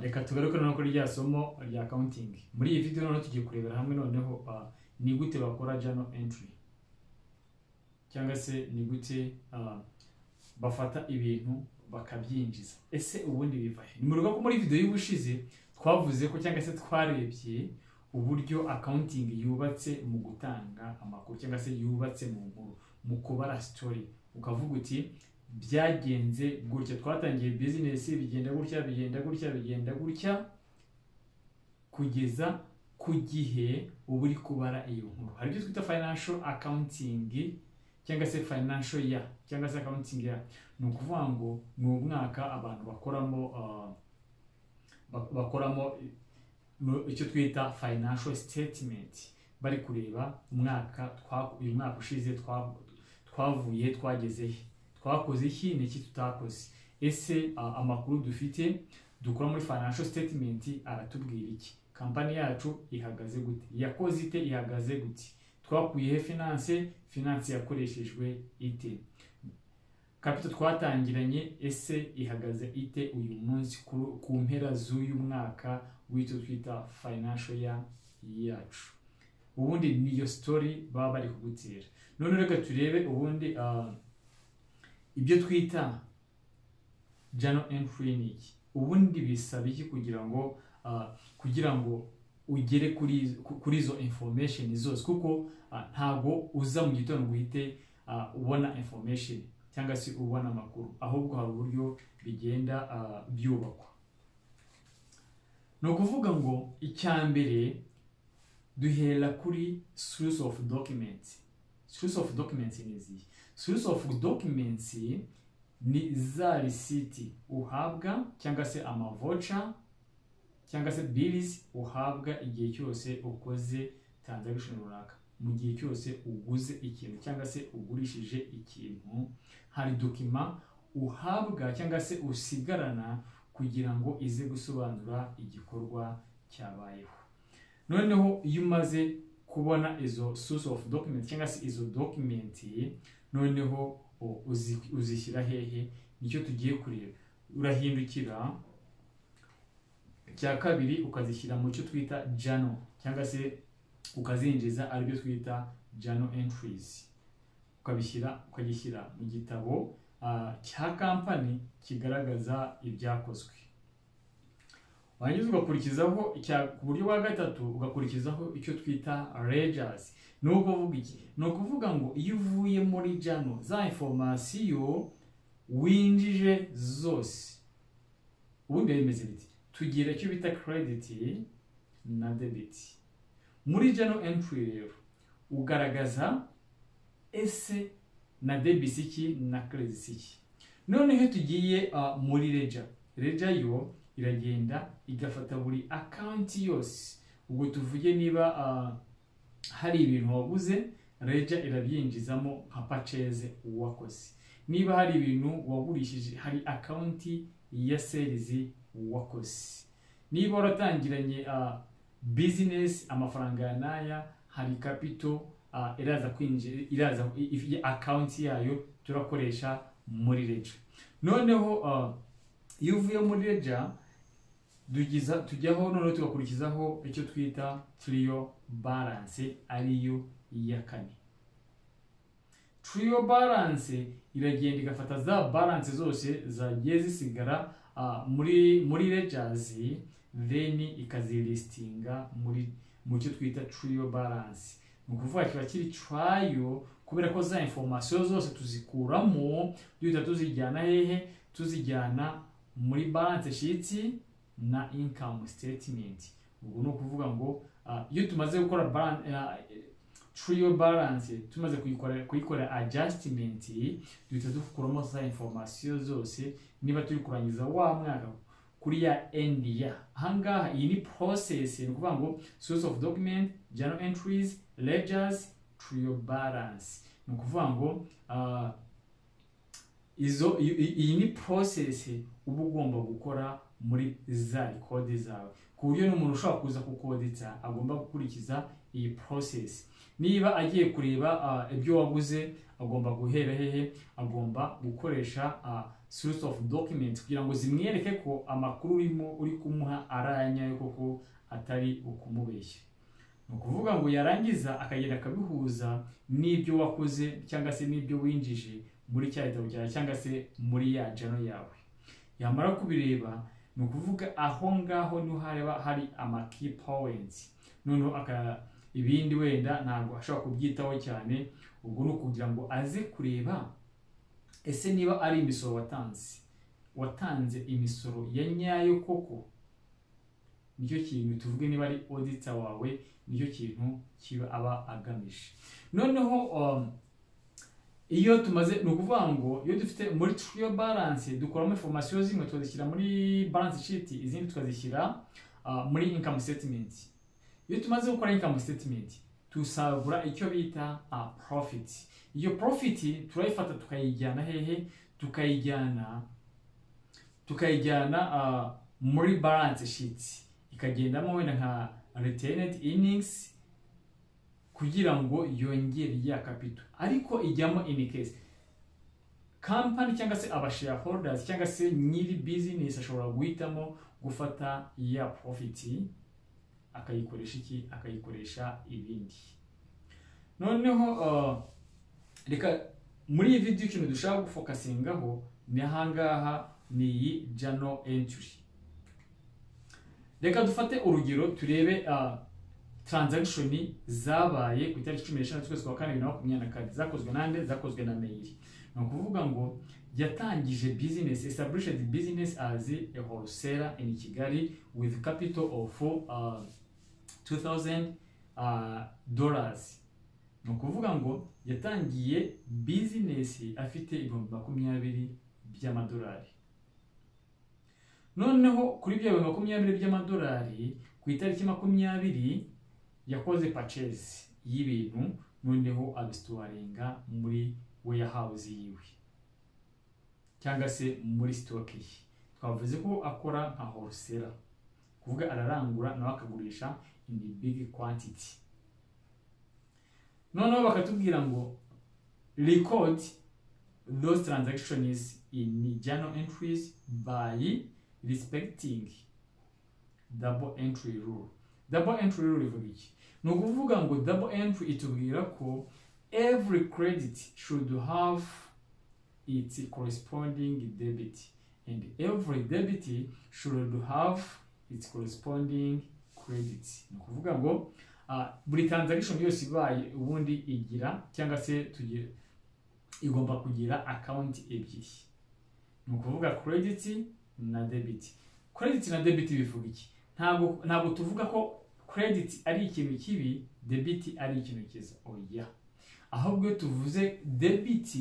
reka tugaruke noneho kuri rya somo rya counting muri iyi video noneho tugiye kurebera hamwe noneho ah, ni gute bakora journal entry cyangwa se ni gute ah, bafata ibintu bakabyinjiza ese ubundi biva he ni ko muri video y'ubushize twavuze ko cyangwa se twarebye uburyo accounting yubatse mu gutanga amakuru cyangwa se yubatse mu nkuru mu kubara story ukavuga uti byagenze gutya twatangiye business bigenda gutya bigenda gutya bigenda gutya kugeza ku gihe uba uri kubara iyo nkuru hari ibyo twita financial accounting cyangwa se financial year cyangwa se accounting year ni ukuvuga ngo ni umwaka abantu bakoramo ah, bak- bakoramo mu- icyo twita financial statement bari kureba umwaka twa- uyu mwaka ushize twa- twavuye twageze he twakoze iki ni iki tutakoze ese ah, amakuru dufite dukora muri financial statement aratubwira iki kampani yacu ihagaze gute yakoze ite ihagaze gute twakuye he finance finance yakoreshejwe ite kapita twatangiranye ese ihagaze ite uyu munsi ku- ku mpera z'uyu mwaka w'icyo twita financial year yacu ubundi niyo story baba bari kugutera none reka turebe ubundi ah, ibyo twita journal entry ni iki ubundi bisaba iki kugira ngo ah, kugira ngo ugere kuri izo- ku- kuri izo information zose kuko ah, ntabwo uza mu gitondo ngo uhite ah, ubona information cyangwa se ubona amakuru ahubwo hari uburyo bigenda ah, byubakwa ni ukuvuga ngo icya mbere duhera kuri source of documents source of documents ni izihe source of documents ni za risiti uhabwa cyangwa se amavoca cyangwa se bills uhabwa igihe cyose ukoze transaction runaka mu gihe cyose uguze ikintu cyangwa se ugurishije ikintu hari dokima uhabwa cyangwa se usigarana kugira ngo ize gusobanura igikorwa cyabayeho noneho iyo umaze kubona izo source of document cyangwa se izo document noneho o- uzi- uzishyira hehe nicyo tugiye kureba urahindukira cya kabiri ukazishyira mu cyo twita journal cyangwa se ukazinjiza aribyo twita journal entries ukabishyira ukagishyira mu gitabo ah, cya kampani kigaragaza ibyakozwe warangiza ugakurikizaho icya- ku buryo bwa gatatu ugakurikizaho icyo twita regers ni ukuvuga iki ni ukuvuga ngo iyo uvuye muri jano za informasiyo winjije zose ubundi biba bimeze biti tugira icyo bita credit na debit muri jano entry rero ugaragaza ese na debit iki na credit iki noneho tugiye ah, muri reja reja yo iragenda igafata buri akaunti yose ubwo tuvuge niba ah, hari ibintu waguze reja irabyinjizamo nka paceze uwakoze niba hari ibintu wagurishije hari akaunti ya serizi wakoze niba waratangiranye ah, business amafaranga ya naya hari capital ah, iraza kwinjira iraza i- i- akaunti yayo turakoresha muri reja noneho ah, iyo uvuye muri reja tugiza tujyaho noneho tugakurikizaho icyo twita trio balance ariyo iya kane trio balance iragenda igafata za balance zose zagiye zisigara ah, muri muri ledgers then ikazilistinga muri mu cyo twita trio balance ni ukuvuga kiba kiri trio kubera ko za information zose tuzikuramo duhita tuzijyana hehe tuzijyana muri balance sheet na income statement ubwo ni ukuvuga ngo ah, iyo tumaze gukora balan- ah, trio balance tumaze kuyikora kuyikora adjustment duhita dukuramo za information zose niba turi kurangiza wa mwaka kuri ya end year ahangaha iyi ni process ni ukuvuga ngo source of document journal entries ledgers trio balance ni ukuvuga ngo ah, izo i- i- iyi ni process uba ugomba gukora muri za kode zawe ku buryo n'umuntu ushobora kuza kukodetsa agomba gukurikiza iyi process niba agiye kureba ah, ibyo waguze agomba guhera hehe agomba gukoresha ah, source of documents kugira ngo zimwereke ko amakuru urimo uri kumuha ari ayanyayo koko atari ukumubeshya ni ukuvuga ngo yarangiza akagenda akabihuza n'ibyo wakoze cyangwa se n'ibyo winjije muri cya gitabo cyawe cyangwa se muri ya jano yawe yamara kubireba ni ukuvuga aho ngaho niho hareba hari ama key points noneho aka- ibindi wenda ntabwo ashobora kubyitaho cyane ubwo ni ukugira ngo aze kureba ese niba ari imisoro watanze watanze imisoro ya nyayo koko nicyo kintu tuvuge niba ari odita wawe nicyo kintu kiba aba agamije noneho um, iyo tumaze ni ukuvuga ngo iyo dufite muri turiyo balance dukuramo information zimwe tukazishyira muri balance sheet izindi tukazishyira uh, muri income statement iyo tumaze gukora income statement tusagura icyo bita a profit iyo profit turayifata tukayijyana hehe tukayijyana tukayijyana uh, muri balance sheet ikagendamo wenda nka retained earnings kugira ngo yongere ya capital ariko ijyamo in case company cyangwa se aba shareholders cyangwa se nyiri business ashobora guhitamo gufata ya profit akayikoresha iki akayikoresha ibindi noneho uh, reka muri iyi video ikintu dushaka gufokasingaho ni ahangaha ni iyi journal entry reka dufate urugero turebe uh, transaction zabaye ku itariki cumi n'eshanu z'ukwezi kwa kane bibiri na makumyabiri na kane zakozwe nande zakozwe na meyiri ni ukuvuga ngo yatangije business established business as a wholesaler in kigali with capital of uh, 2000 uh, dollars ni ukuvuga ngo yatangiye business afite ibihumbi makumyabiri by'amadolari noneho kuri ibyo bihumbi makumyabiri by'amadolari ku itariki makumyabiri yakoze purchase y'ibintu noneho abisituwaringa muri warehouse yiwe cyangwa se muri stock ye twavuze ko akora nka wholesaler kuvuga ararangura nawe akagurisha in the big quantity noneho bakatubwira ngo record those transactions in journal entries by respecting double entry rule double entry rule ivuga iki ni ukuvuga ngo double entry itubwira ko every credit should have its corresponding debit and every debit should have its corresponding credit ni ukuvuga ngo ah, buri transaction yose ibaye ubundi igira cyangwa se tugira igomba kugira account ebyiri ni ukuvuga credit na debit credit na debit bivuga iki ntabwo ntabwo tuvuga ko credit ari ikintu kibi debit ari ikintu cyiza oya ahubwo iyo tuvuze debit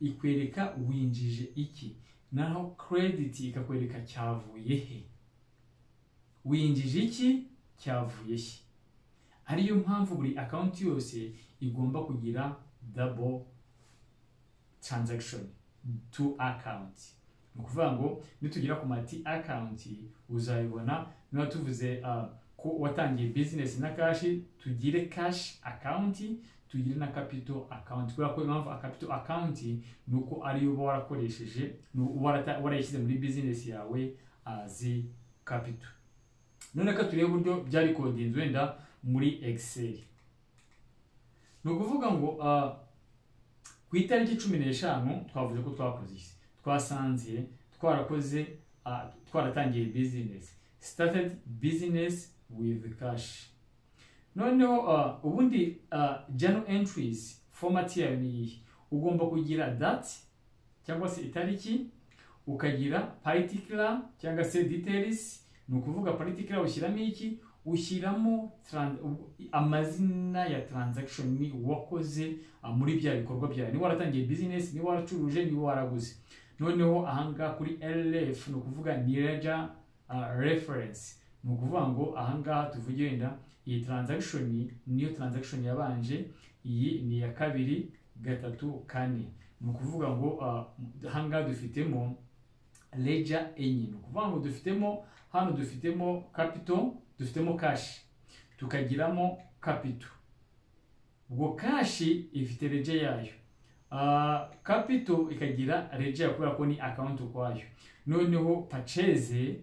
ikwereka winjije iki naho credit ikakwereka cyavuye he winjije iki cyavuye he ariyo mpamvu buri account yose igomba kugira double transaction two account ni ukuvuga ngo nitugera ku mati account uzayibona niba tuvuze ah, ko watangiye business na cash tugire cash account tugire na capital account kubera ko impamvu a capital account ni uko ariyo uba warakoresheje ni uba warata- warayishyize muri business yawe as capital none ko turebe uburyo byari kodinze wenda muri excel ni ukuvuga ngo ah, ku itariki cumi n'eshanu twavuze ko twakoze iki twasanze twarakoze ah, twaratangiye business started business with cash noneho ah, ubundi ah, journal entries format yayo ni iyi ugomba kugira that cyangwa se itariki ukagira particular cyangwa se details ni ukuvuga particular ushyiramo iki ushyiramo tran- u- amazina ya transaction ni wakoze ah, muri bya bikorwa byawe niba waratangiye business niba waracuruje niba waraguze noneho ahangaha kuri LF ni ukuvuga ni ledger uh, reference ni ukuvuga ngo ahangaha tuvuge wenda iyi transaction niyo transaction yabanje iyi ni iya kabiri gatatu kane ni ukuvuga ngo uh, ahangaha dufitemo ledger enye ni ukuvuga ngo dufitemo hano dufitemo capital dufitemo cash tukagiramo capital ubwo cash ifite ledger yayo Ah, capital ikagira regia kubera ko ni account ukwayo noneho purchase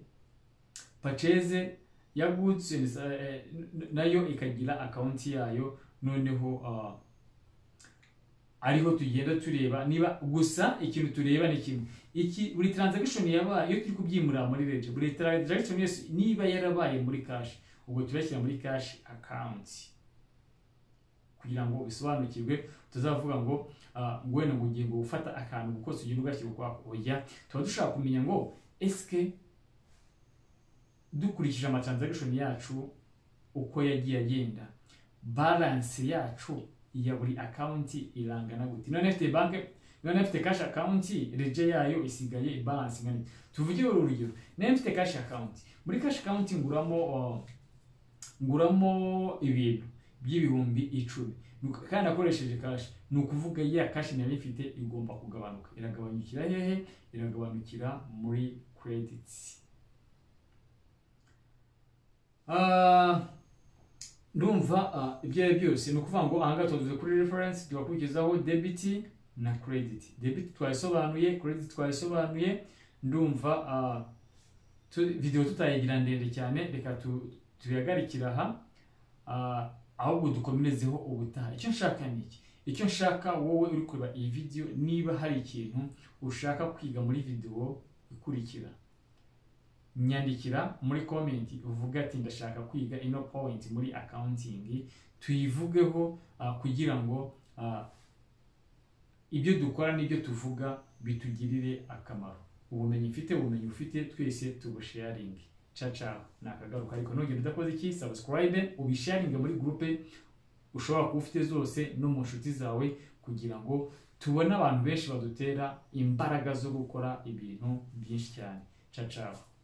purchase ya goods and ser- eh, n- nayo ikagira account yayo noneho ah, ariho tugenda tureba niba gusa ikintu tureba ni kimwe iki buri transaction yabaye iyo turi kubyimura muri regia buri transaction yose niba yarabaye muri cash ubwo turashyira muri cash account kugira ngo bisobanukirwe tuzavuga ngo ah, ngwene ngo ugiye ngo gufata akantu ngo kose ugenda ugashyira ukwako oya tuba dushaka kumenya ngo esike dukurikije amatransagishoni yacu uko yagiye agenda balance yacu ya buri akawunti irangana gute none afite banke none afite cash akawunti reje yayo isigaye balance ingana iki? tuvugire urugero nari mfite cash akawunti muri cash akawunti nguramo ah, nguramo ibintu by'ibihumbi icumi Nuko- kandi akoresheje kashi ni ukuvuga ya kashi nari mfite igomba kugabanuka iragabanyukira hehe iragabanukira muri credits Ah, ndumva ah, ibyo ari byo byose ni ukuvuga ngo ahangaha tuvuze kuri reference tubakurikizaho debit na credit debit twayisobanuye credit twayisobanuye ndumva ah, tu- video tutayigira ndende cyane reka tu- tuyagarikire aha Ah, ahubwo dukomerezeho ubutaha icyo nshaka ni iki icyo nshaka wowe uri kureba iyi video niba hari ikintu ushaka kwiga muri video ikurikira nyandikira muri comment uvuga ati ndashaka kwiga ino point muri accounting tuyivugeho ah, kugira ngo ah, ibyo dukora n'ibyo tuvuga bitugirire akamaro ubumenyi mfite ubumenyi ufite twese tubusharinge ciao ciao ni akagaruka ariko ntugende udakoze iki subscribe ubisharinge muri gurupe ushobora kuba ufite zose no mu nshuti zawe kugira ngo tubone abantu benshi badutera imbaraga zo gukora ibintu byinshi cyane ciao ciao